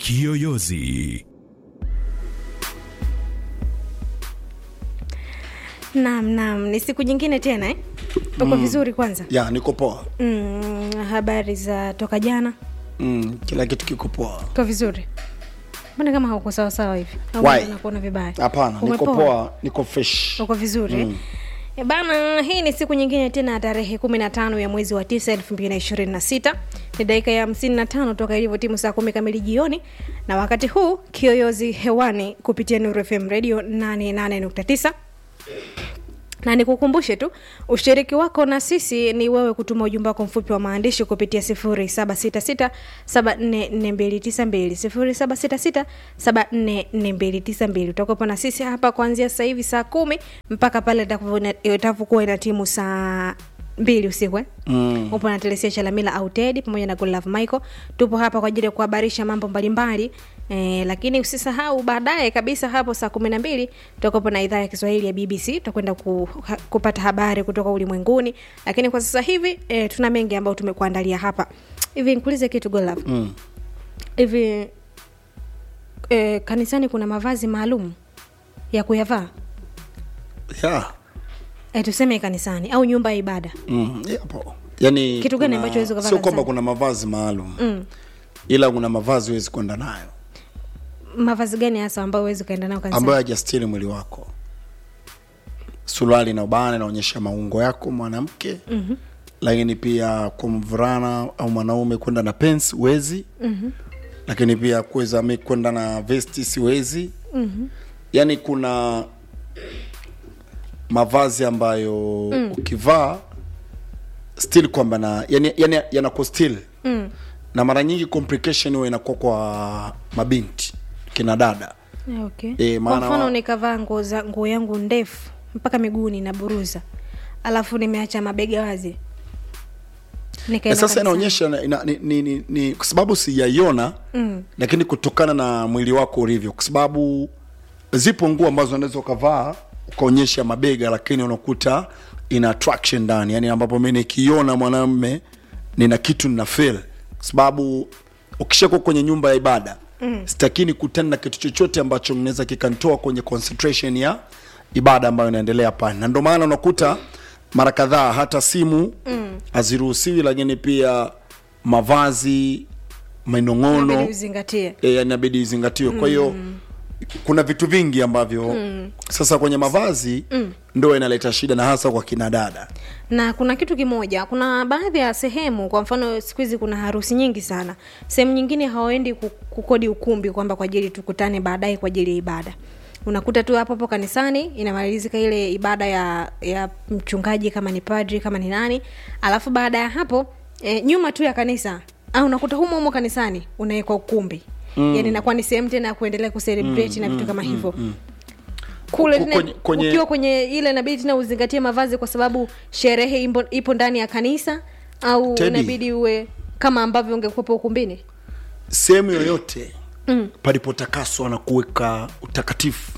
Kiyoyozi. Naam, naam, ni siku nyingine tena eh? Uko vizuri kwanza? ya niko poa Mm, habari za toka jana? mm, kila kitu kiko poa Uko vizuri? Mbona kama hauko sawa sawa hivi? Au Why? mbona nakuona vibaya? hapana niko Umepoa? poa niko fresh Uko vizuri? Mm. E bana, hii ni siku nyingine tena ya tarehe kumi na tano ya mwezi wa tisa elfu mbili na ishirini na sita ni dakika ya hamsini na tano toka ilivyo timu saa kumi kamili jioni, na wakati huu kiyoyozi hewani kupitia Nuru FM radio 88.9 na nikukumbushe tu ushiriki wako na sisi ni wewe kutuma ujumbe wako mfupi wa maandishi kupitia 0766744292 0766744292 utakuwepo na sisi hapa kuanzia sasa hivi saa kumi mpaka pale itakapo- itakapokuwa ina timu saa mbili usiku eh? mm. upo na telesia chalamila au tedi pamoja na Godlove michael tupo hapa kwa ajili ya kuhabarisha mambo mbalimbali eh, lakini usisahau baadaye kabisa hapo saa kumi na mbili tutakuwepo na idhaa ya kiswahili ya bbc tutakwenda ku, ha, kupata habari kutoka ulimwenguni lakini kwa sasa hivi eh, tuna mengi ambayo tumekuandalia hapa hivi nikuulize kitu Godlove mm. hivi eh, kanisani kuna mavazi maalum ya kuyavaa yeah. eh, tuseme kanisani au nyumba ya ibada mm. yapo yani Kitu gani kuna- ambacho huwezi kuvaa sio kwamba kanisani? kuna mavazi maalum mm. ila kuna mavazi huwezi kwenda nayo mavazi gani hasa ambayo huwezi ukaenda nao kanisani ambayo hajastiri mwili wako suruali na ubana inaonyesha maungo yako mwanamke mm-hmm. lakini pia kwa mvulana au mwanaume kwenda na pens huwezi mm-hmm. lakini pia kuweza mi kwenda na vesti siwezi mm-hmm. yaani kuna mavazi ambayo mm. ukivaa still kwamba na yani, yani yanako still mm. na mara nyingi complication huwa inakuwa kwa mabinti kina dada Eh, okay. Eh, kwa maana mfano wa- nikavaa nguo za nguo yangu ndefu mpaka miguuni na buruza alafu nimeacha mabega wazi Eh, Nikaenda sasa kanisani. inaonyesha na- ina- ni, ni, ni, ni kwa sababu sijaiona mm. lakini kutokana na mwili wako ulivyo kwa sababu zipo nguo ambazo unaweza ukavaa ukaonyesha mabega lakini unakuta ina attraction ndani yani ambapo mi nikiona mwanamme nina kitu nina feel kwa sababu ukishakuwa kwenye nyumba ya ibada mm. sitakini kutana na kitu chochote ambacho naweza kikantoa kwenye concentration ya ibada ambayo inaendelea pale na ndio maana unakuta mara kadhaa hata simu haziruhusiwi lakini pia mavazi minong'ono Inabidi uzingatie e, inabidi izingatiwe kwa hiyo kuna vitu vingi ambavyo sasa kwenye mavazi ndo inaleta shida na hasa kwa kina dada na kuna kitu kimoja kuna baadhi ya sehemu kwa mfano siku hizi kuna harusi nyingi sana sehemu nyingine hawaendi ku- kukodi ukumbi kwamba kwa ajili tukutane baadaye kwa ajili ya ibada unakuta tu hapo hapo kanisani inamalizika ile ibada ya ya mchungaji kama ni padri kama ni nani alafu baada ya hapo e, nyuma tu ya kanisa au unakuta humo humo kanisani unawekwa ukumbi mm. yani inakuwa ni sehemu tena ya kuendelea kucelebrate mm, na vitu kama hivyo kule Ku- tena kwenye- kwenye- ukiwa kwenye ile inabidi tena uzingatie mavazi kwa sababu sherehe ipo, ipo ndani ya kanisa au Teddy. inabidi uwe kama ambavyo ungekuwepo ukumbini sehemu yoyote mm. palipotakaswa na kuweka utakatifu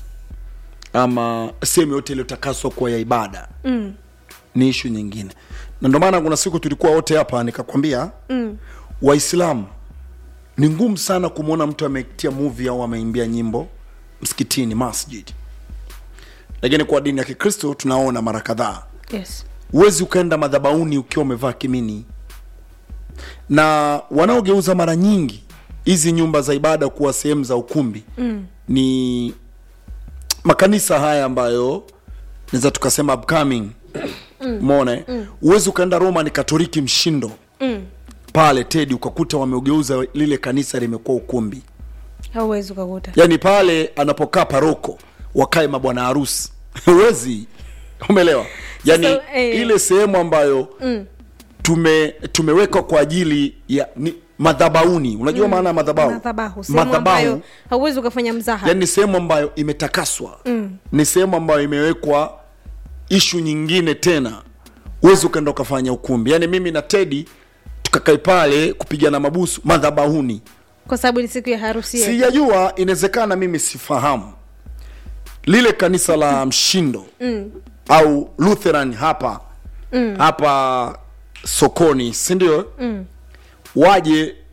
ama sehemu yoyote iliyotakaswa kuwa ya ibada mm. ni ishu nyingine na ndio maana kuna siku tulikuwa wote hapa nikakwambia mm. waislamu ni ngumu sana kumwona mtu ametia movie au ameimbia nyimbo msikitini masjid lakini kwa dini ya kikristo tunaona mara kadhaa yes. huwezi ukaenda madhabauni ukiwa umevaa kimini na wanaogeuza mara nyingi hizi nyumba za ibada kuwa sehemu za ukumbi mm. ni makanisa haya ambayo naweza tukasema upcoming mona huwezi ukaenda roman katoliki mshindo mm. pale tedi ukakuta wameugeuza lile kanisa limekuwa ukumbi hauwezi ukakuta yaani pale anapokaa paroko wakae mabwana harusi huwezi umeelewa yaani Sasa, eh. ile sehemu ambayo mm. tume tumewekwa kwa ajili ya ni, madhabauni unajua maana ya madhabahu madhabahu sehemu ambayo hauwezi ukafanya mzaha yani ni sehemu ambayo imetakaswa mm. ni sehemu ambayo imewekwa ishu nyingine tena huwezi ukaenda ukafanya ukumbi yaani mimi na tedi tukakae pale kupigana mabusu madhabahuni kwa sababu ni siku ya harusi yetu. sijajua inawezekana mimi sifahamu lile kanisa la mshindo mm. au lutheran hapa mm. hapa sokoni sindio mm. waje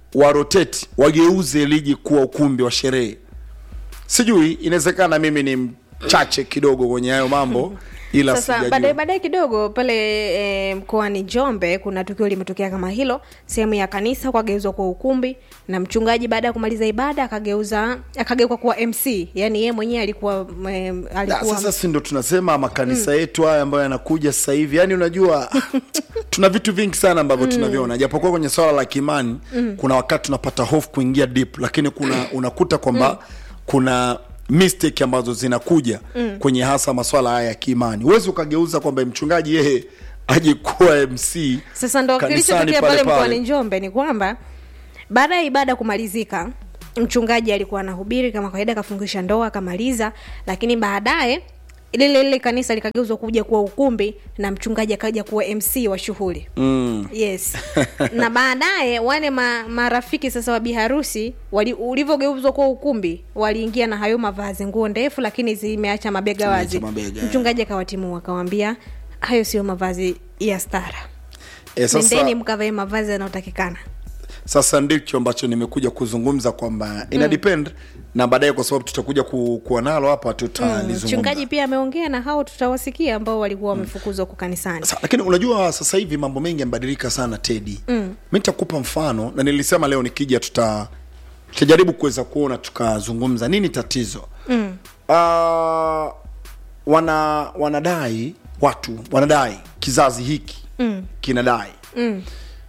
waroteti wageuze ligi kuwa ukumbi wa sherehe sijui inawezekana mimi ni mchache kidogo kwenye hayo mambo ila sasa sijajua. baadaye baadaye kidogo pale e, mkoani njombe kuna tukio limetokea kama hilo sehemu ya kanisa kwageuzwa kwa ukumbi na mchungaji baada ya kumaliza ibada akageuza akageuka kuwa mc yani yeye mwenyewe alikuwa e, Na, alikuwa sasa si ndo tunasema makanisa yetu haya ambayo yanakuja sasa hivi yani unajua tuna vitu vingi sana ambavyo tunaviona japokuwa kwenye swala la kimani kuna wakati tunapata hofu kuingia deep lakini kuna unakuta kwamba kuna mistake ambazo zinakuja kwenye hasa maswala haya ya kiimani huwezi ukageuza kwamba mchungaji yeye aje kuwa mc sasa ndo kanisani kilichotokea pale pale pale. mkoani njombe ni kwamba baada ya ibada kumalizika mchungaji alikuwa anahubiri kama kawaida akafungisha ndoa akamaliza lakini baadaye lile lile kanisa likageuzwa kuja kuwa ukumbi na mchungaji akaja kuwa mc wa shughuli mm. yes na baadaye wale ma, marafiki sasa wa biharusi wali- ulivyogeuzwa kuwa ukumbi waliingia na hayo mavazi nguo ndefu lakini zimeacha mabega Zimeacha wazi mabega, mchungaji akawatimua akawambia hayo sio mavazi ya stara e, sasa, nendeni mkavae mavazi yanayotakikana sasa ndicho ambacho nimekuja kuzungumza kwamba ina depend na baadaye kwa sababu tutakuja ku, kuwa nalo hapa tutalizungumza mchungaji pia ameongea na hao tutawasikia ambao walikuwa wamefukuzwa huko kanisani Sa, lakini unajua sasa hivi mambo mengi yamebadilika sana tedi mm. mi nitakupa mfano na nilisema leo nikija tuta tutajaribu kuweza kuona tukazungumza nini tatizo mm. uh, wana wanadai watu wanadai kizazi hiki mm. kinadai Mm.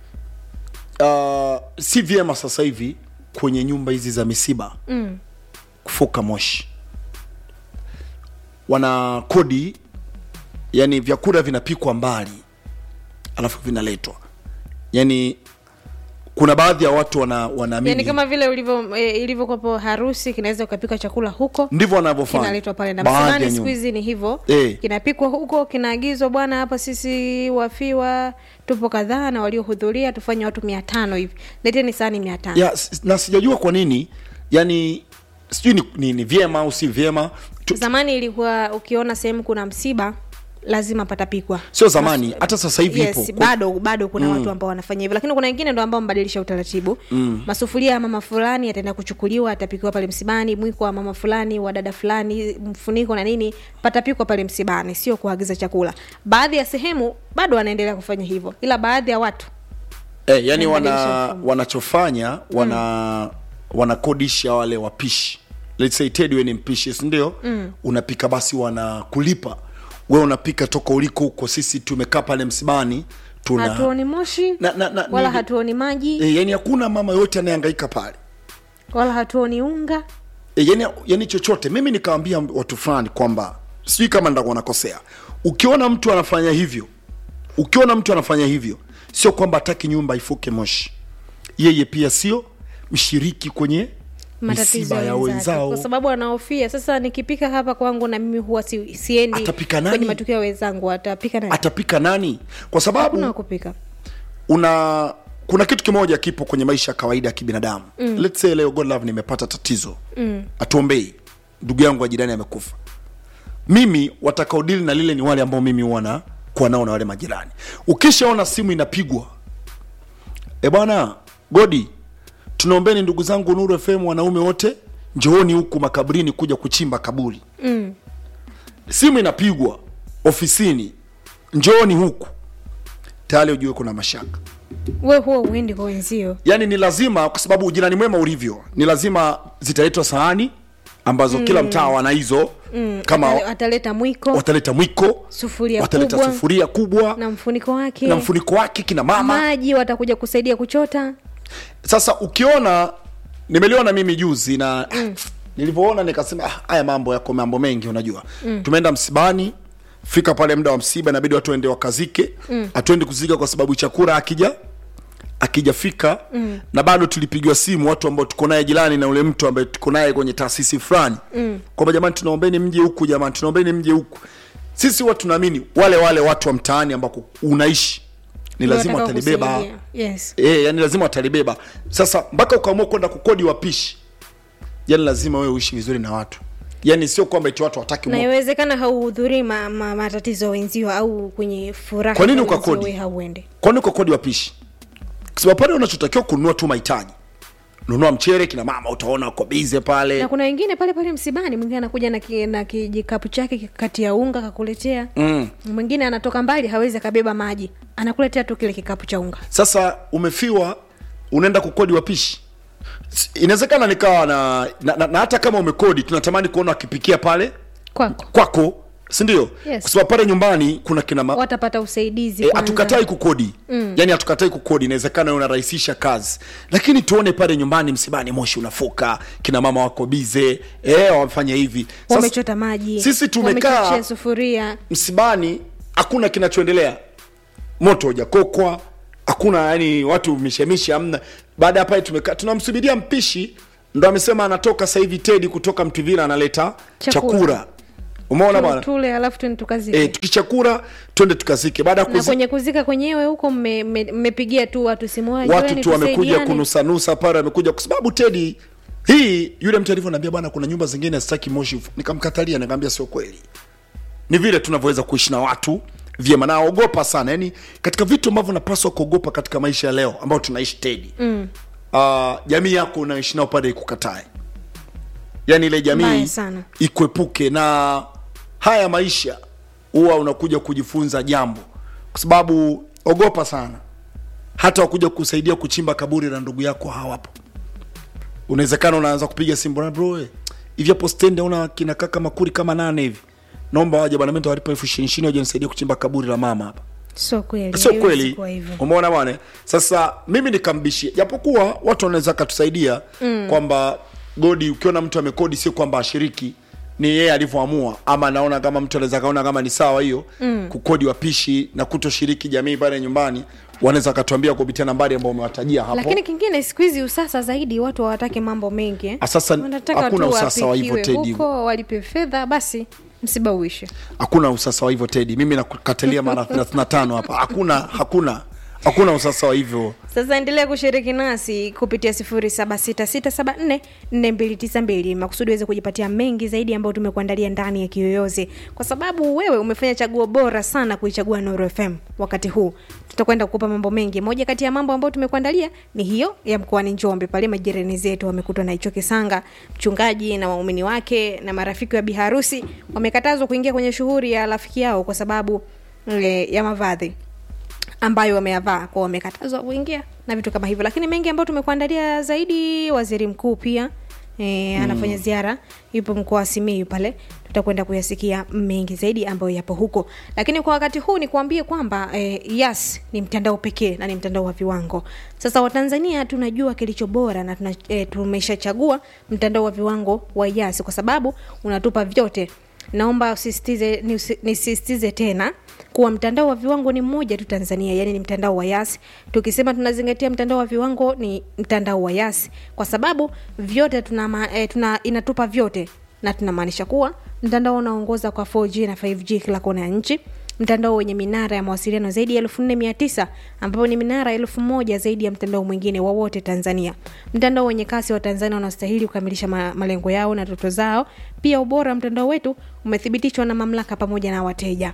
uh, si vyema sasa hivi kwenye nyumba hizi za misiba Mm. kufuka moshi wana kodi yani vyakula vinapikwa mbali alafu vinaletwa yani kuna baadhi ya watu wana wanaamini yani kama vile ulivyo e, ilivyokuwapo harusi kinaweza ukapika chakula huko ndivyo wanavyofanya kinaletwa pale na baadhi ya msibani siku nyumba. hizi ni hivyo Eh. kinapikwa huko kinaagizwa bwana hapa sisi wafiwa tupo kadhaa na waliohudhuria tufanye watu mia tano hivi leteni sahani mia tano ya, s- na sijajua kwa nini yani sijui ni, ni, ni vyema au si vyema tu, zamani ilikuwa ukiona sehemu kuna msiba lazima patapikwa sio zamani hata sasa hivi yes, ipo bado bado kuna watu ambao wanafanya hivyo lakini kuna wengine ndo ambao wamebadilisha utaratibu mm. masufuria ya mama fulani yataenda kuchukuliwa atapikiwa pale msibani mwiko wa mama fulani wa dada fulani mfuniko na nini patapikwa pale msibani sio kuagiza chakula baadhi ya sehemu bado wanaendelea kufanya hivyo ila baadhi ya watu eh, yani Wamebadilisha wana mfumo. wanachofanya wana wanakodisha wale wapishi let's say Ted wewe ni mpishi si ndio mm. unapika basi wanakulipa wewe unapika toka uliko huko sisi tumekaa pale msibani tuna hatuoni moshi Na- na- na- wala ni- hatuoni maji e, yani hakuna mama yote anayehangaika pale wala hatuoni unga e, yani, yani chochote mimi nikawambia watu fulani kwamba sijui kama ndakuwa nakosea ukiona mtu anafanya hivyo ukiona mtu anafanya hivyo sio kwamba hataki nyumba ifuke moshi yeye pia sio mshiriki kwenye matatizo misiba ya ya wenzake wenzao kwa sababu anahofia sasa nikipika hapa kwangu na mimi huwa si, siendi Atapika nani? kwenye matukio ya wenzangu atapika nani atapika nani kwa sababu hakuna wa kupika una kuna kitu kimoja kipo kwenye maisha ya kawaida ya kibinadamu mm. let's say leo god love nimepata tatizo mm. atuombei ndugu yangu wa jirani amekufa mimi watakaodili na lile ni wale ambao mimi huwa kuwa nao na wale majirani ukishaona simu inapigwa e bwana godi tunaombeni ndugu zangu nuru fm wanaume wote njooni huku makaburini kuja kuchimba kaburi mm. simu inapigwa ofisini njooni huku tayari ujue kuna mashaka we huwa uendi kwa wenzio yaani ni lazima kwa sababu ujirani mwema ulivyo ni lazima zitaletwa sahani ambazo mm. kila mtaa wana hizo mm. kama Atale- ataleta mwiko wataleta mwiko sufuria wataleta kubwa sufuria kubwa na mfuniko wake na mfuniko wake kina mama maji watakuja kusaidia kuchota sasa ukiona nimeliona mimi juzi na mm. nilivyoona nikasema "Ah, haya mambo yako mambo mengi unajua mm. tumeenda msibani fika pale muda wa msiba inabidi watu waende wakazike mm. hatuendi kuzika kwa sababu chakula akija akijafika mm. na bado tulipigiwa simu watu ambao tuko naye jirani na ule mtu ambaye tuko naye kwenye taasisi fulani mm. kwamba jamani tunaombeni mje huku jamani tunaombeni mje huku sisi huwa tunaamini wale wale watu wa mtaani ambako unaishi ni Ndio lazima watakao watalibeba kusaidia. yes e, yani lazima watalibeba sasa mpaka ukaamua kwenda kukodi wapishi yani lazima wewe uishi vizuri na watu yani sio kwamba eti watu wataki na iwezekana hauhudhurii ma, ma, matatizo ya wenzio au kwenye furaha Kwa nini za wenzio, ukakodi? we hauendi kwani ukakodi wapishi kwa sababu pale unachotakiwa kununua tu mahitaji nunua mchere kina mama utaona wako bize pale na kuna wengine pale pale msibani mwingine anakuja na, ki, na kijikapu chake kati ya unga kakuletea mm. mwingine anatoka mbali hawezi akabeba maji anakuletea tu kile kikapu cha unga sasa umefiwa unaenda kukodi wapishi S- inawezekana nikawa na na, na, na hata kama umekodi tunatamani kuona wakipikia pale kwako kwako sindio Yes. kwa sababu pale nyumbani kuna kina ma- watapata usaidizi E, kwanza. hatukatai kukodi mm. yani hatukatai kukodi inawezekana unarahisisha kazi lakini tuone pale nyumbani msibani moshi unafuka kina mama wako bize e, wamefanya hivi Sasa, wamechota maji sisi tumekaa wamechochea sufuria msibani hakuna kinachoendelea moto hujakokwa hakuna yani watu mishemishe amna baada ya pale tumekaa tunamsubiria mpishi ndo amesema anatoka sasa hivi tedi kutoka mtuvila analeta Chakula. chakula umeona bwana tule alafu tuende tukazike e, tukichakura twende tukazike baada ya na kuzi- kwenye kuzika kwenyewe huko mme- mme- mmepigia tu watu simu watu "Joeni, tu wamekuja tusaidiane." kunusanusa pale wamekuja kwa sababu tedi hii yule mtu alivyoniambia bwana kuna nyumba zingine sitaki moshi ufu." nikamkatalia nikamwambia sio kweli ni vile tunavyoweza kuishi na watu vyema naogopa sana yani katika vitu ambavyo napaswa kuogopa katika maisha ya leo ambao tunaishi tedi mm. uh, jamii yako unaishi nao pale ikukatae yani ile jamii Mbaya sana. ikuepuke na haya maisha huwa unakuja kujifunza jambo kwa sababu ogopa sana hata wakuja kusaidia kuchimba kaburi la ndugu yako hawapo unawezekana unaanza kupiga simu bwana bro eh, hivi hapo stendi una kina kaka makuri kama nane hivi naomba waje bwana mimi nitawalipa elfu ishirini ishirini waje nisaidie kuchimba kaburi la mama hapa sio kweli sio haiwezi kweli kuwa hivyo. umeona bwana sasa mimi nikambishia japokuwa watu wanaweza katusaidia mm. kwamba godi ukiona mtu amekodi sio kwamba ashiriki ni yeye alivyoamua ama naona kama mtu anaweza kaona kama ni sawa hiyo mm. kukodi wapishi na kutoshiriki jamii pale nyumbani wanaweza wakatuambia kupitia nambari ambao umewatajia hapo lakini kingine siku hizi usasa zaidi watu hawataki mambo mengi eh. Ah, sasa Wanataka hakuna tu usasa wa hivyo, wapikiwe Teddy. huko walipe fedha basi msiba uishe hakuna usasa wa hivyo tedi mimi nakukatalia mara 35 hapa hakuna hakuna hakuna usasa wa hivyo sasa endelea kushiriki nasi kupitia 0766744292 makusudi uweze kujipatia mengi zaidi ambayo tumekuandalia ndani ya kiyoyozi kwa sababu wewe umefanya chaguo bora sana kuichagua Nuru FM wakati huu tutakwenda kukupa mambo mengi moja kati ya mambo ambayo tumekuandalia ni hiyo ya mkoani njombe pale majirani zetu wamekutwa na hicho kisanga mchungaji na waumini wake na marafiki wa biharusi wamekatazwa kuingia kwenye shughuli ya rafiki yao kwa sababu e, ya mavazi ambayo wameyavaa kwao wamekatazwa kuingia na vitu kama hivyo lakini mengi ambayo tumekuandalia zaidi waziri mkuu pia e, anafanya ziara yupo mkoa wa simiyu pale tutakwenda kuyasikia mengi zaidi ambayo yapo huko lakini kwa wakati huu ni kuambie kwamba e, yas ni mtandao pekee na ni mtandao wa viwango sasa watanzania tunajua kilicho bora na tuna, e, tumeshachagua mtandao wa viwango wa yas kwa sababu unatupa vyote naomba usisitize nisi- nisisitize tena kuwa mtandao wa viwango ni mmoja tu tanzania yani ni mtandao wa yas tukisema tunazingatia mtandao wa viwango ni mtandao wa yas kwa sababu vyote tuna, ma, eh, tuna inatupa vyote na tunamaanisha kuwa mtandao unaongoza kwa 4g na 5g kila kona ya nchi mtandao wenye minara ya mawasiliano zaidi ya 4900 ambapo ni minara elfu moja zaidi ya mtandao mwingine wowote tanzania mtandao wenye kasi wa tanzania unastahili kukamilisha ma- malengo yao na toto zao pia ubora wa mtandao wetu umethibitishwa na mamlaka pamoja na wateja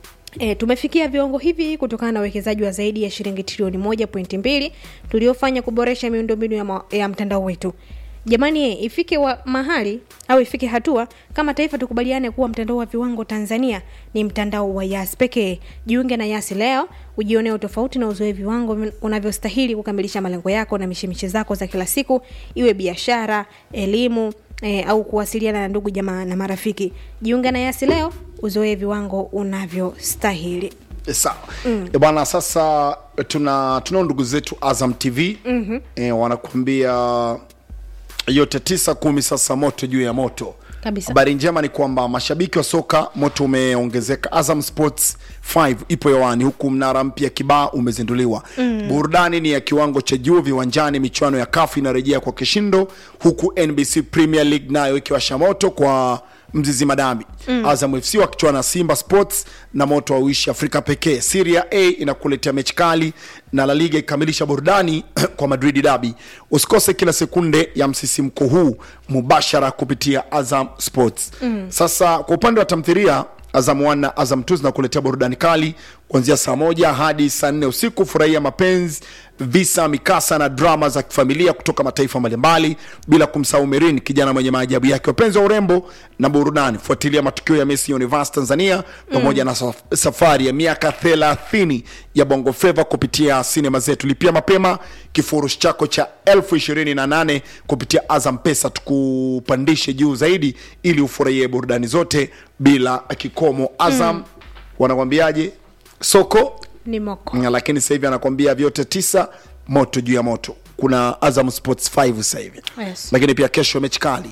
E, tumefikia viwango hivi kutokana na uwekezaji wa zaidi ya shilingi trilioni moja pointi mbili tuliofanya kuboresha miundombinu ya, ma- ya mtandao wetu jamani eh, ifike wa mahali au ifike hatua kama taifa tukubaliane kuwa mtandao wa viwango tanzania ni mtandao wa yas pekee jiunge na yas leo ujionee utofauti na uzoe viwango vin- unavyostahili kukamilisha malengo yako na mishemishe zako za kila siku iwe biashara elimu e, au kuwasiliana na ndugu jamaa na marafiki jiunge na yasi leo uzoe viwango unavyostahili E, sawa mm. e bwana sasa tuna tunao ndugu zetu azam tv mm-hmm. e, wanakuambia yote tisa kumi sasa moto juu ya moto Kabisa. habari njema ni kwamba mashabiki wa soka moto umeongezeka azam sports 5 ipo hewani huku mnara mpya kibaa umezinduliwa mm. burudani ni ya kiwango cha juu viwanjani michuano ya kafu inarejea kwa kishindo huku nbc premier league nayo ikiwasha moto kwa mzizi madambi mm. azam fc wakichuana na simba sports na moto wa uishi afrika pekee siria a inakuletea mechi kali na la liga ikamilisha burudani kwa madrid dabi usikose kila sekunde ya msisimko huu mubashara kupitia azam sports mm. sasa kwa upande wa tamthiria azam 1 na azam 2 zinakuletea burudani kali kwa kuanzia saa moja hadi saa nne usiku. Furahia mapenzi, visa, mikasa na drama za kifamilia kutoka mataifa mbalimbali, bila kumsahau Merin, kijana mwenye maajabu yake. Wapenzi wa urembo na burudani, fuatilia matukio ya Miss Universe Tanzania pamoja na saf- safari ya miaka 30 ya Bongo Flava kupitia sinema zetu. Lipia mapema kifurushi chako cha elfu ishirini na nane kupitia Azam Pesa, tukupandishe juu zaidi ili ufurahie burudani zote bila kikomo. Azam wanakwambiaje? Soko ni moko Mm, lakini sasa hivi anakwambia vyote tisa moto juu ya moto kuna azam sports 5 sasa hivi Yes. lakini pia kesho mechi kali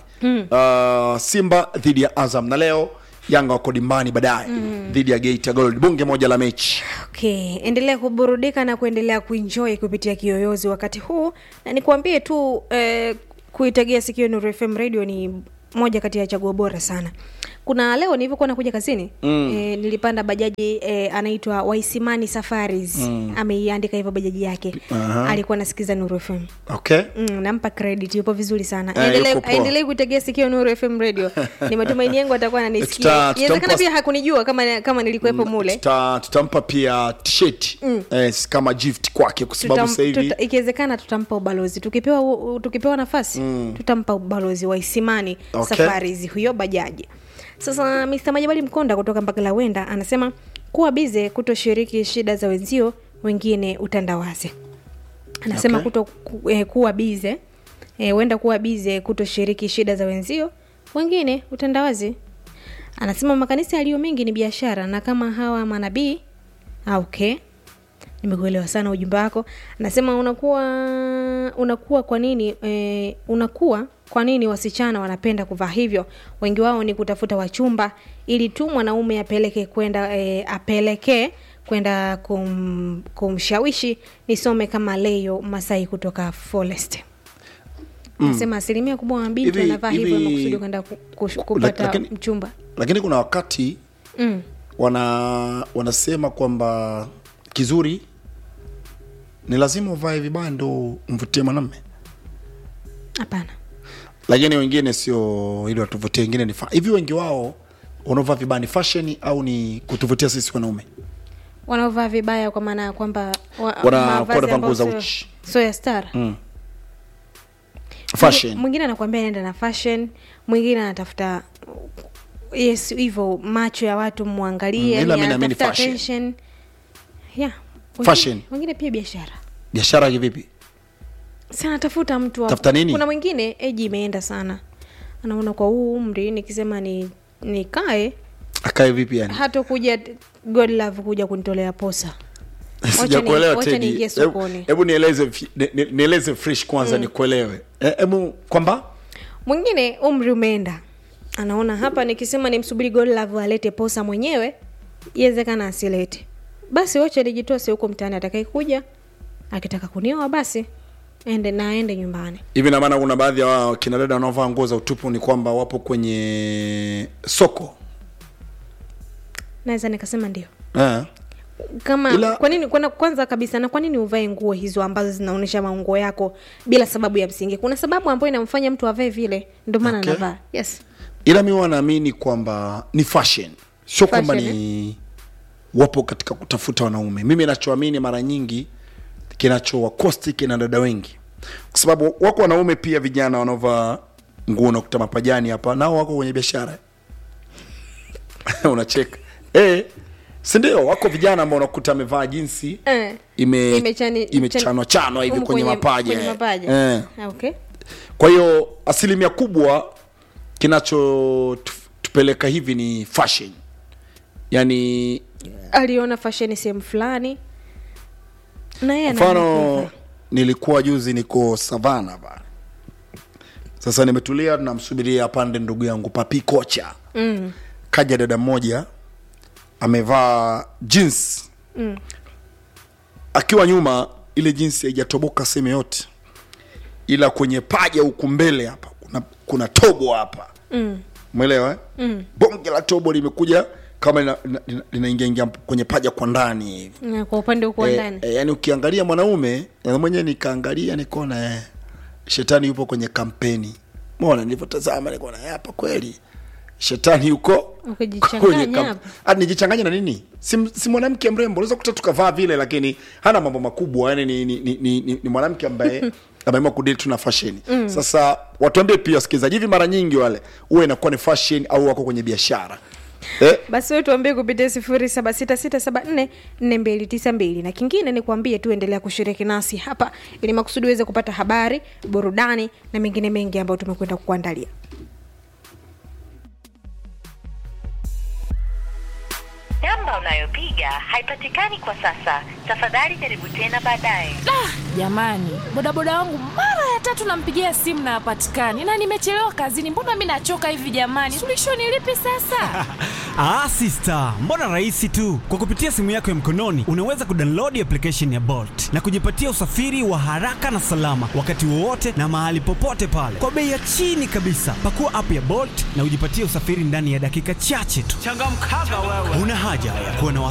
uh, simba dhidi ya azam na leo yanga wako dimbani baadaye dhidi ya geita gold bunge moja la mechi okay endelea kuburudika na kuendelea kuenjoy kupitia kiyoyozi wakati huu na nikuambie tu eh, kuitegea sikio Nuru FM radio ni moja kati ya chaguo bora sana kuna leo nilivyokuwa nakuja kazini mm. eh, nilipanda bajaji eh, anaitwa waisimani safaris mm. ameiandika hivyo bajaji yake Aha. alikuwa anasikiza Nuru FM okay Mm, nampa credit yupo vizuri sana Eh, Endelee- yuko poa. aendelee kuitegea sikio Nuru FM radio ni matumaini yangu atakuwa ananisikia Tuta- inawezekana tutampa- pia hakunijua kama kama nilikuwepo mule Tuta, tutampa pia t-shirt eh, kama gift kwake kwa sababu Tutam- sasa hivi tuta- ikiwezekana tutampa ubalozi tukipewa u- u- tukipewa nafasi mm. tutampa ubalozi wa isimani Okay. safari hizi huyo bajaji sasa Mr. Majabali Mkonda kutoka Mbagalawenda anasema kuwa bize kutoshiriki shida za wenzio wengine utandawazi anasema Okay. kuto ku, eh, kuwa bize eh, huenda kuwa bize kutoshiriki shida za wenzio wengine utandawazi anasema makanisa yaliyo mengi ni biashara na kama hawa manabii ah, okay nimekuelewa sana ujumbe wako anasema unakuwa unakuwa kwa nini eh, unakuwa kwa nini wasichana wanapenda kuvaa hivyo wengi wao ni kutafuta wachumba ili tu mwanaume apeleke kwenda eh, apelekee kwenda kum, kumshawishi nisome kama leyo masai kutoka forest nasema asilimia kubwa wa mabinti Hivi- wanavaa hivyo hivi- makusudi kwenda ku- kush- kupata lakini- mchumba lakini kuna wakati mm. wana wanasema kwamba kizuri ni lazima uvae vibaya ndo mvutie mwanamme hapana lakini wengine sio ili watuvutie wengine ni fa- hivi wengi wao wanaovaa vibaya ni fashion au ni kutuvutia sisi wanaume wanaovaa vibaya kwa maana ya kwamba wa- Wana- mavazi wanavaa nguo za ambayo uchi. sio- sio ya star mm. fashion mwingine anakuambia anaenda na fashion mwingine anatafuta yes hivyo macho ya watu mwangalie Mm, ila yani mi naamini anatafuta fashion. attention. yeah Wengine- Fashion. wengine pia biashara biashara kivipi si anatafuta mtu wa- Tafuta nini? kuna mwingine eji imeenda sana anaona kwa huu umri nikisema ni nikae akae vipi yani hata kuja god love kuja kunitolea posa sijakuelewa wacha Teddy. niingie Hebu- sokoni. hebu nieleze fi- ni- ni- nieleze fresh kwanza nikuelewe Eh, hebu kwamba mwingine umri umeenda anaona hapa nikisema nimsubiri godlove alete posa mwenyewe iwezekana asilete basi wacha nijitose huko mtaani atakayekuja akitaka kunioa basi ende na aende nyumbani hivi na maana kuna baadhi ya wao kina dada wanaovaa nguo za utupu ni kwamba wapo kwenye soko naweza nikasema ndio eh. kama Ila- kwa nini kwana- kwanza kabisa na kwa nini uvae nguo hizo ambazo zinaonyesha maungo yako bila sababu ya msingi kuna sababu ambayo inamfanya mtu avae vile ndio maana Okay. anavaa yes ila mi huwa naamini kwamba ni fashion sio kwamba Fashion, ni wapo katika kutafuta wanaume mimi nachoamini mara nyingi kinachowakosti kina dada wengi kwa sababu wako wanaume pia vijana wanaovaa nguo nakuta mapajani hapa nao wako kwenye biashara unacheka eh sindio wako vijana ambao unakuta amevaa jinsi eh. ime Imechani- imechanwa chanwa hivi humu kwenye mapaja kwenye mapaja. eh. Ah, okay kwa hiyo asilimia kubwa kinachotupeleka hivi ni fashion yaani aliona fasheni sehemu fulani na yeye anaamua mfano kuivaa. nilikuwa juzi niko savana pale sasa nimetulia namsubiria apande ndugu yangu papi kocha mm. kaja dada mmoja amevaa jeans Mm. akiwa nyuma ile jinsi haijatoboka sehemu yote ila kwenye paja huku mbele hapa kuna, kuna tobo hapa Mm. umeelewa eh? Mm. bonge la tobo limekuja kama linaingia lina, lina linaingia kwenye paja kwa ndani hivi Na kwa upande huko wa Eh, ndani eh, yani ukiangalia mwanaume na mwenyewe nikaangalia nikaona eh, shetani yupo kwenye kampeni mona nilivyotazama nikaona eh, hapa kweli shetani yuko Ukijichanganya kwenye kam- hapo. Ah, nijichanganye na nini si, si mwanamke mrembo unaweza kuta tukavaa vile lakini hana mambo makubwa yani ni, ni, ni, ni, ni, ni mwanamke ambaye ameamua kudili tu na fashion mm. sasa watuambie pia wasikilizaji hivi mara nyingi wale huwa inakuwa ni fashion au wako kwenye biashara eh, basi wewe tuambie kupitia sifuri saba sita sita saba nne nne mbili tisa mbili na kingine ni kuambie tu endelea kushiriki nasi hapa ili makusudi uweze kupata habari burudani na mengine mengi ambayo tumekwenda kukuandalia Namba unayopiga haipatikani kwa sasa. Tafadhali jaribu tena baadaye. jamani bodaboda wangu mara ya tatu nampigia simu na hapatikani na nimechelewa kazini mbona mi nachoka hivi jamani suluhisho ni lipi sasa Ah, sister, mbona rahisi tu. Kwa kupitia simu yako ya mkononi unaweza kudownload application ya Bolt na kujipatia usafiri wa haraka na salama wakati wowote na mahali popote pale kwa bei ya chini kabisa. Pakua app ya Bolt na ujipatie usafiri ndani ya dakika chache tu. Changamkaga wewe. Una haja ya kuwa na